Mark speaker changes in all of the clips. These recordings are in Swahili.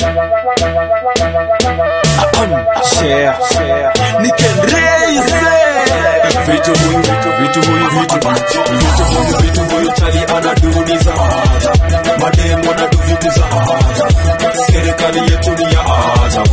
Speaker 1: share share nikenreise vitu huyu vitu vitu huyu vitu vitu huyu vitu huyu chali anaduniza mademu anadu vitu za serikali yetu ni ya ajabu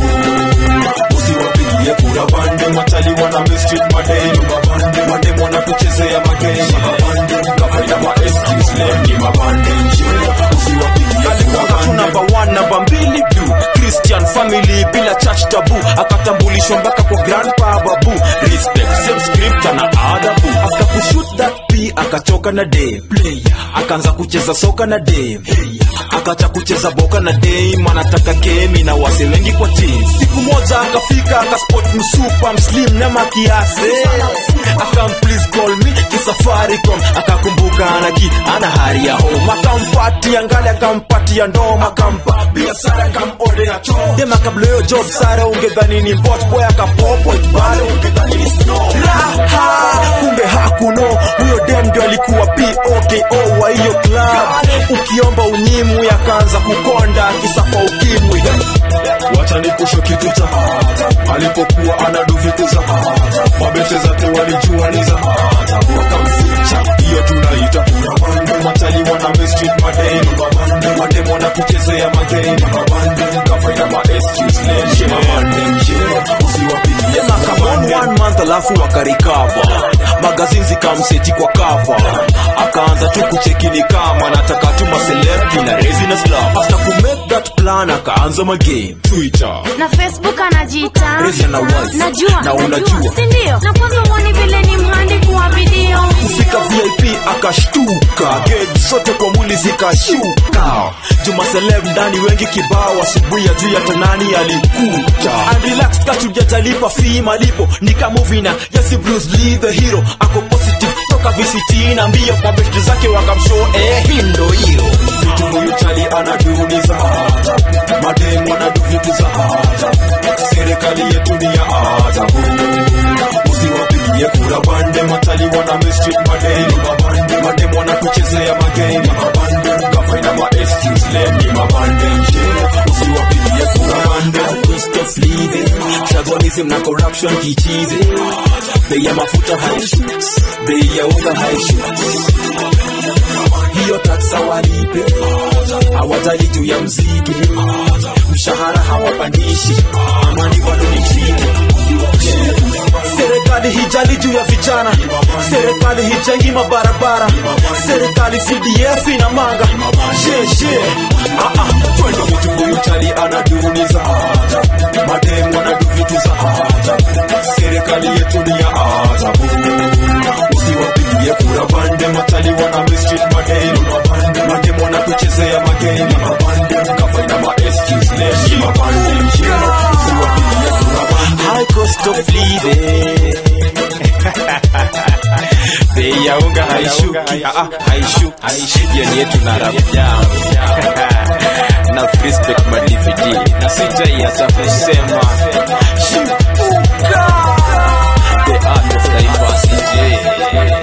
Speaker 1: usiwapigie kura bande machali wana mistreat mademu mabande mademu wanatuchezea mageni kafaida ma excuse lem ni mabande usiwapigie kura bande namba 1 namba 2 du Christian family bila church tabu akatambulishwa mpaka kwa grandpa babu respect same script na adabu after kushoot that p akachoka na dem akaanza kucheza soka na dem akacha kucheza boka na dem anataka kemi na wase wengi kwa team siku moja akafika akaspot msupa mslim na makiase akam please call me kisafaricom akakumbuka anaki ana hari ya home akampatia ngali akampatia ndoma akampa biashara akamodea choo dem akabloyo job sara ungedhani ni bot boy akapopo bado ungedhani ni snow raha kumbe hakuno huyo dem ndio alikuwa poko wa hiyo club ukiomba unyimu yakaanza kukonda kisa kwa ukimwi wacha nikusho kitu cha alipokuwa anadu vitu za mabete zake walijua ni za wakamficha hiyo tunaita mabande matali wana mistreat madeni mabande mademu wana kuchezea mageni mabande kafaida ma excuse lenje mabande nje usiwapigie makamon one month alafu wakarikava magazini zikamseti kwa kava akaanza tu kuchekini kama nataka tu maseleb na residence love after ku make that plan akaanza magame twitter
Speaker 2: na facebook anajiita
Speaker 1: Rezi ana wife.
Speaker 2: najua
Speaker 1: Na unajua.
Speaker 2: sindio na kwanza mwoni vile ni mhandi kwa video
Speaker 1: kufika vip akashtuka ged zote kwa mwili zikashuka juma seleb ndani wengi kibao asubuhi ya juu ya tanani alikuja unrelaxed katujajalipa fee malipo nikamuvina yesi bruce lee the hero ako positive toka vct na mbio mabeshti zake wakamshow eh hii ndo hiyo vitu huyu chali anaduniza mademu anadu vitu za serikali yetu ni ya ajabu usiwapigie kura bande matali wana mistreat madeni mabande mademu wanatuchezea mageni mabande kafaina ma excuse lem ni mabande nje usiwapigie kura bande cost of living shagonism na corruption kichizi bei ya mafuta haishuki bei ya unga haishuki hiyo taksa walipe hawajali juu ya mziki mshahara hawapandishi amani bado ni chini serikali hijali juu ya vijana serikali hijengi mabarabara serikali cdf ina manga sheshe twende vitu huyu chali anaduniza mademu anadu vitu za serikali yetu ni ya ajabu usiwapigie kura bande matali wana mistreat madeni mabande mademu wanatuchezea mageni mabande kafaina ma excuse lesi mabande nje usiwapigie kura bande high cost of living bei ya unga haishuki ah, ah, haishuki haishuki jioni yetu na rap jam na respect ma DVD na sitaiacha kusema shipuka the art of diversity